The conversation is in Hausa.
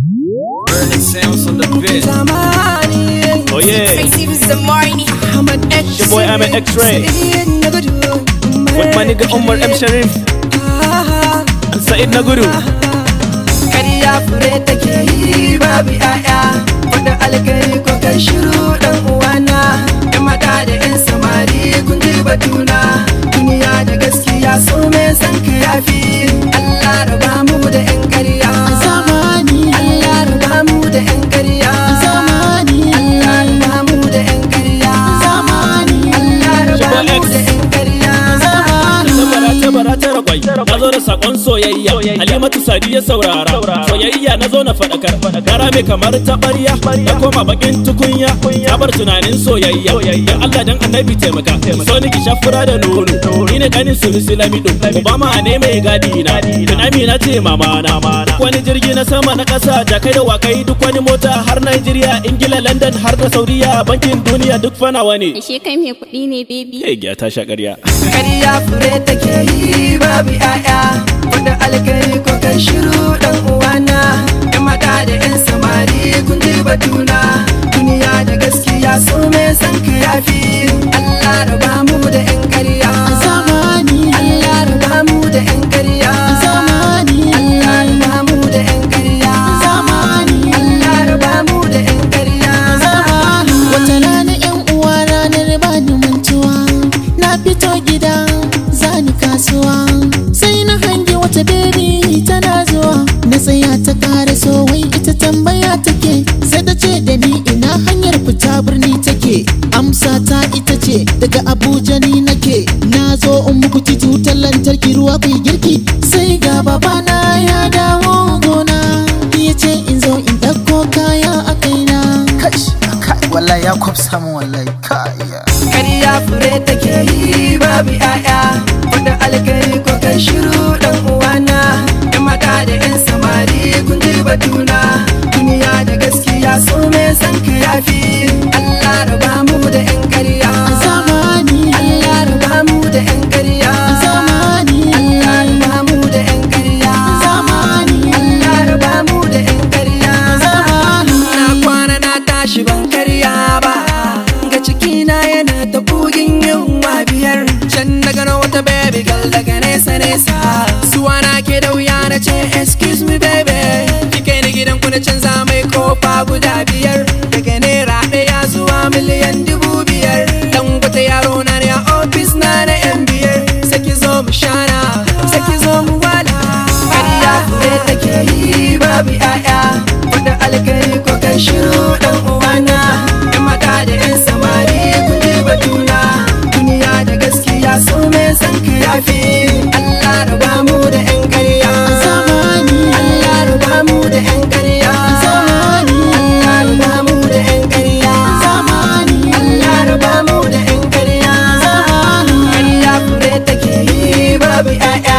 Burning sounds on the bit. zamani Oh yeah, Tracy was the morning. Ahmad X your boy I'm an X-ray Said na gudu with my nigga Umar M Sharif and Said Naguru. Kariya fure take yi babu yaya Faɗin alkari ko kai shiru ɗan uwana Yan mata da yan samari kun ji batuna Duniya da gaskiya so me san ka yafi Allah raba mu da yan ƙarya zamani Allah raba mu da yan ƙarya zamani Allah raba mu da yan ƙarya zamani Allah raba mu X. da yan ƙarya Tabara tabara tara kwai na zo da sakon soyayya Halimatu Sadi ya saurara soyayya na zo na faɗakar Gara mai kamar taɓarya na koma bakin tukunya ta bar tunanin soyayya Dan Allah dan annabi taimaka so ni ki shafura da nono ni ne ganin sulusi lamido Obama ne mai gadi na Dan Amina ce mama na duk wani jirgi na sama na ƙasa da kai da wakai duk wani mota har Nigeria Ingila London har da Saudiya bankin duniya duk fanawa ne Ashe kai mai kuɗi ne baby. Kai giya ta sha ƙarya Kariya fure take yi babu yaya Faɗin alkari ko kai shiru ɗan uwana Yan mata da yan samari kun ji batuna Duniya da gaskiya so me san ka yafi Allah raba mu da yan ƙarya zamani Allah raba mu da yan ƙarya zamani Allah raba mu da yan ƙarya zamani Allah raba mu da yan ƙarya wata rana yan uwa ranar bani mantuwa na fito gida zani kasuwa sai na hangi wata bebi tana zuwa na tsaya ta kara so wai ita tambaya take sai ta ce da ni ina hanyar fita birni take amsa ta ita ce daga abuja ni nake na zo in muku titi wutar lantarki ruwa ku yi girki sai ga babana ya dawo gona ya ce in zo in ɗauko kaya a kaina kash kai wallahi ya kwafsa min wallahi kai ya Kariya fure take yi babu yaya Faɗin alkari ko kai shiru ɗan uwana Yan mata da yan samari kun ji batuna Duniya da gaskiya so me san ka yafi Allah raba mu da yan ƙarya zamani Allah raba mu da yan ƙarya zamani Allah raba mu da yan ƙarya zamani Allah raba mu da yan ƙarya zamani Na kwana na tashi ban karya ba Ga cikina yana ta bugin yunwa biyar Can na gano wata baby girl daga nesa nesa Suwa na ke da wuya na ce excuse me baby Kike ni gidan ku na canza mai kofa guda biyar Daga naira ɗaya zuwa miliyan dubu biyar Dan wata yaro na ne a ofis na na yan biyar Saki zo mu shana, saki zo mu wala Ƙarya fure take yi babu 'ya'ya Faɗin alkari ko kai shiru ɗan uwana Yan mata da yan samari kun ji batuna Duniya da gaskiya so me san ka yafi Allah raba mu da yan ƙarya zamani Allah raba mu da yan ƙarya zamani Allah raba mu da yan ƙarya zamani Allah raba mu da yan ƙarya zamani Ƙarya fure take yi babu 'ya'ya